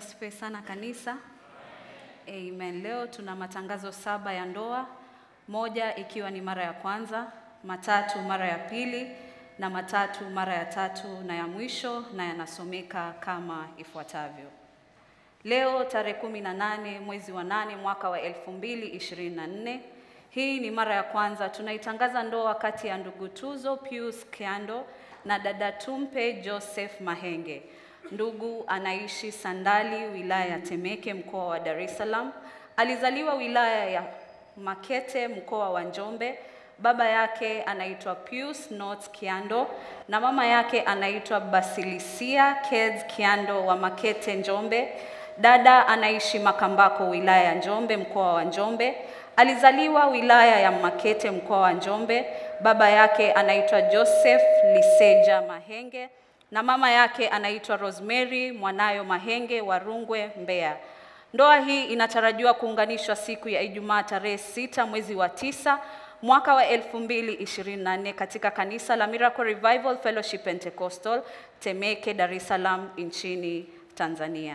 asifiwe sana kanisa. Amen. Leo tuna matangazo saba ya ndoa, moja ikiwa ni mara ya kwanza, matatu mara ya pili na matatu mara ya tatu na ya mwisho, na yanasomeka kama ifuatavyo. Leo tarehe kumi na nane mwezi wa nane mwaka wa elfu mbili ishirini na nne. Hii ni mara ya kwanza tunaitangaza ndoa kati ya ndugu Tuzo Pius Kiando na dada Tumpe Joseph Mahenge. Ndugu anaishi Sandali, wilaya ya Temeke, mkoa wa Dar es Salaam. Alizaliwa wilaya ya Makete, mkoa wa Njombe. Baba yake anaitwa Pius Not Kiando na mama yake anaitwa Basilisia Keds Kiando wa Makete, Njombe. Dada anaishi Makambako, wilaya ya Njombe, mkoa wa Njombe. Alizaliwa wilaya ya Makete, mkoa wa Njombe. Baba yake anaitwa Joseph Liseja Mahenge na mama yake anaitwa Rosemary Mwanayo Mahenge wa Rungwe, Mbeya. Ndoa hii inatarajiwa kuunganishwa siku ya Ijumaa tarehe sita mwezi wa tisa mwaka wa 2024 katika kanisa la Miracle Revival Fellowship Pentecostal Temeke, Dar es Salaam nchini Tanzania.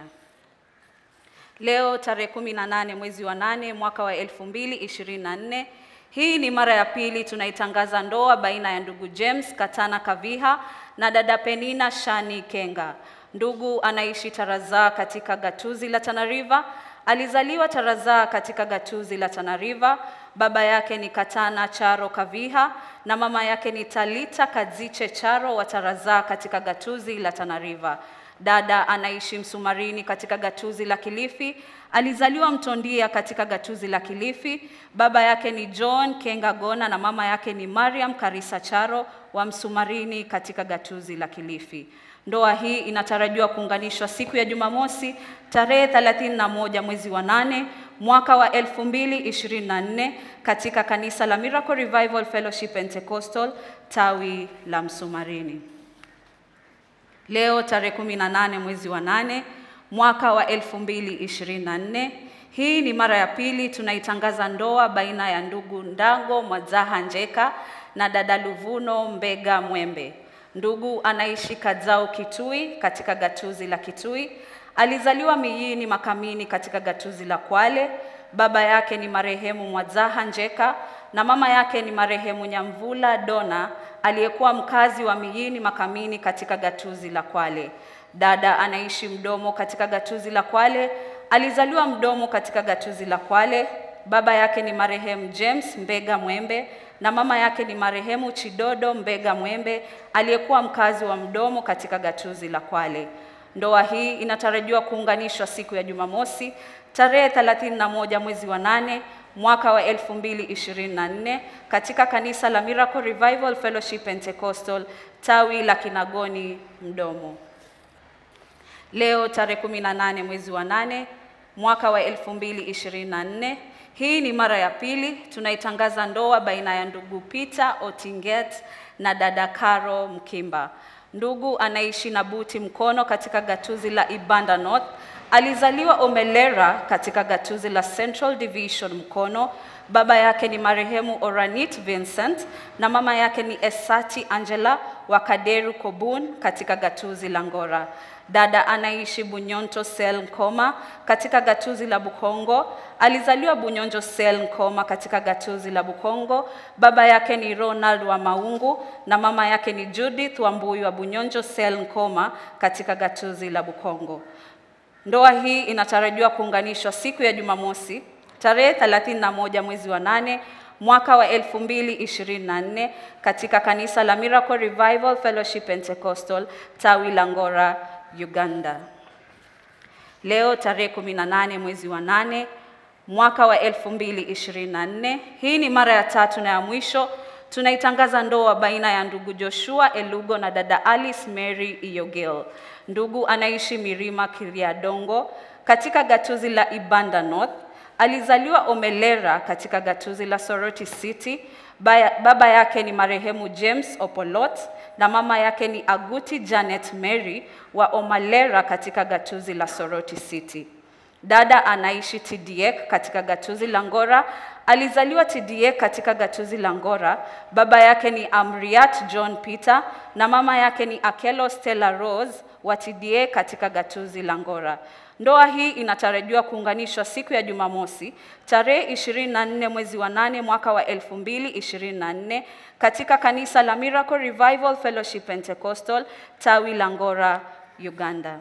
Leo tarehe 18 mwezi wa nane mwaka wa 2024. Hii ni mara ya pili tunaitangaza ndoa baina ya ndugu James Katana Kaviha na dada Penina Shani Kenga. Ndugu anaishi Tarazaa katika gatuzi la Tana River. Alizaliwa Tarazaa katika gatuzi la Tana River. Baba yake ni Katana Charo Kaviha na mama yake ni Talita Kadziche Charo wa Tarazaa katika gatuzi la Tana River. Dada anaishi Msumarini katika gatuzi la Kilifi. Alizaliwa Mtondia katika gatuzi la Kilifi. Baba yake ni John Kenga Gona na mama yake ni Mariam Karisa Charo wa Msumarini katika gatuzi la Kilifi. Ndoa hii inatarajiwa kuunganishwa siku ya Jumamosi tarehe 31 mwezi wa nane mwaka wa 2024 katika kanisa la Miracle Revival Fellowship Pentecostal tawi la Msumarini. Leo tarehe 18 mwezi wa nane mwaka wa 2024. Hii ni mara ya pili tunaitangaza ndoa baina ya ndugu Ndango Mwadzaha Njeka na dada Luvuno Mbega Mwembe. Ndugu anaishi Kadzao Kitui katika gatuzi la Kitui. Alizaliwa Miyini Makamini katika gatuzi la Kwale. Baba yake ni marehemu Mwadzaha Njeka na mama yake ni marehemu Nyamvula Dona aliyekuwa mkazi wa Miyini Makamini katika gatuzi la Kwale. Dada anaishi Mdomo katika gatuzi la Kwale. Alizaliwa Mdomo katika gatuzi la Kwale. Baba yake ni marehemu James Mbega Mwembe na mama yake ni marehemu Chidodo Mbega Mwembe aliyekuwa mkazi wa Mdomo katika gatuzi la Kwale. Ndoa hii inatarajiwa kuunganishwa siku ya Jumamosi tarehe 31 mwezi wa nane mwaka wa 2024 katika kanisa la Miracle Revival Fellowship Pentecostal tawi la Kinagoni Mdomo. Leo tarehe 18 mwezi wa nane mwaka wa 2024. Hii ni mara ya pili tunaitangaza ndoa baina ya ndugu Peter Otinget na dada Caro Mkimba. Ndugu anaishi na Buti Mkono katika gatuzi la Ibanda North. Alizaliwa Omelera katika gatuzi la Central Division Mkono. Baba yake ni marehemu Oranit Vincent na mama yake ni Esati Angela wa Kaderu Kobun katika gatuzi la Ngora. Dada anaishi Bunyonto Sel Nkoma katika gatuzi la Bukongo. Alizaliwa Bunyonjo Sel Nkoma katika gatuzi la Bukongo. Baba yake ni Ronald wa Maungu na mama yake ni Judith Wambui wa Bunyonjo Sel Nkoma katika gatuzi la Bukongo. Ndoa hii inatarajiwa kuunganishwa siku ya Jumamosi tarehe 31 mwezi wa nane mwaka wa 2024 katika kanisa la Miracle Revival Fellowship Pentecostal tawi la Ngora, Uganda. Leo tarehe 18 mwezi wa nane mwaka wa 2024. Hii ni mara ya tatu na ya mwisho tunaitangaza ndoa baina ya ndugu Joshua Elugo na dada Alice Mary Iyogel. Ndugu anaishi Mirima Kiriadongo katika gatuzi la Ibanda North. Alizaliwa Omelera katika gatuzi la Soroti City. Baya, baba yake ni marehemu James Opolot na mama yake ni Aguti Janet Mary wa Omalera katika gatuzi la Soroti City. Dada anaishi Tidiek katika gatuzi la Ngora. Alizaliwa Tidiek katika gatuzi la Ngora. Baba yake ni Amriat John Peter na mama yake ni Akelo Stella Rose wa TDA katika gatuzi la Ngora. Ndoa hii inatarajiwa kuunganishwa siku ya Jumamosi tarehe 24 mwezi wa 8 mwaka wa 2024 katika kanisa la Miracle Revival Fellowship Pentecostal tawi la Ngora, Uganda.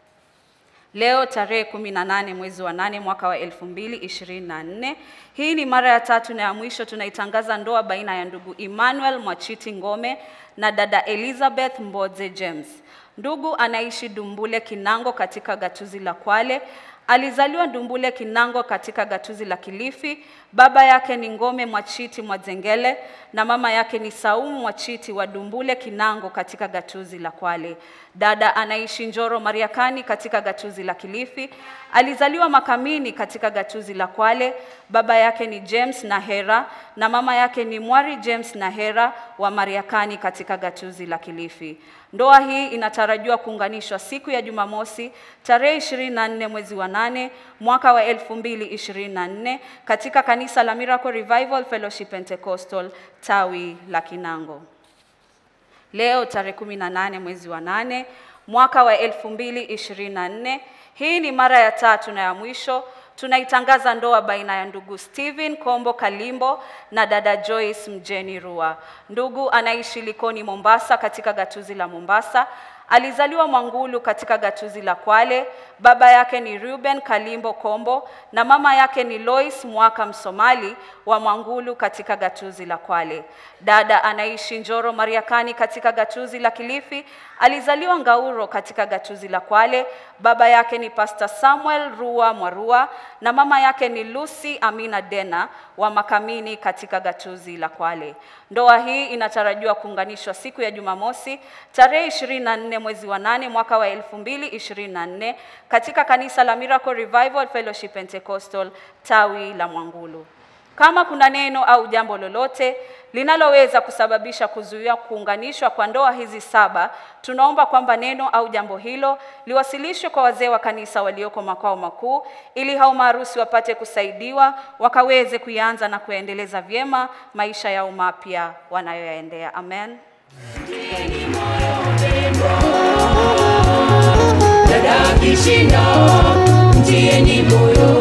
Leo tarehe 18 mwezi wa 8 mwaka wa 2024. Hii ni mara ya tatu na ya mwisho tunaitangaza ndoa baina ya ndugu Emmanuel Mwachiti Ngome na dada Elizabeth Mbodze James. Ndugu anaishi Dumbule Kinango katika gatuzi la Kwale. Alizaliwa Dumbule Kinango katika gatuzi la Kilifi. Baba yake ni Ngome Mwachiti Mwazengele na mama yake ni Saumu Mwachiti wa Dumbule Kinango katika gatuzi la Kwale. Dada anaishi Njoro Mariakani katika gatuzi la Kilifi. Alizaliwa Makamini katika gatuzi la Kwale. Baba yake ni James Nahera na mama yake ni Mwari James Nahera wa Mariakani katika gatuzi la Kilifi. Ndoa hii inatarajiwa kuunganishwa siku ya Jumamosi tarehe 24 mwezi wa 8 mwaka wa 2024 katika kanisa la Miracle Revival Fellowship Pentecostal tawi la Kinango. Leo tarehe 18 mwezi wa 8 mwaka wa 2024. Hii ni mara ya tatu na ya mwisho tunaitangaza ndoa baina ya ndugu Steven Kombo Kalimbo na dada Joyce Mjeni Rua. Ndugu anaishi Likoni Mombasa katika gatuzi la Mombasa. Alizaliwa Mwangulu katika gatuzi la Kwale. Baba yake ni Ruben Kalimbo Kombo na mama yake ni Lois Mwaka Msomali wa Mwangulu katika gatuzi la Kwale. Dada anaishi Njoro Mariakani katika gatuzi la Kilifi. Alizaliwa Ngauro katika gatuzi la Kwale. Baba yake ni Pastor Samuel Rua Mwarua na mama yake ni Lucy Amina Dena wa Makamini katika gatuzi la Kwale. Ndoa hii inatarajiwa kuunganishwa siku ya Jumamosi tarehe 24 mwezi wa 8 mwaka wa 2024 katika kanisa la Miracle Revival Fellowship Pentecostal tawi la Mwangulu. Kama kuna neno au jambo lolote linaloweza kusababisha kuzuia kuunganishwa kwa ndoa hizi saba, tunaomba kwamba neno au jambo hilo liwasilishwe kwa wazee wa kanisa walioko makao makuu, ili hao maharusi wapate kusaidiwa wakaweze kuianza na kuendeleza vyema maisha yao mapya wanayoyaendea. Amen. dada kishindo mtieni moyo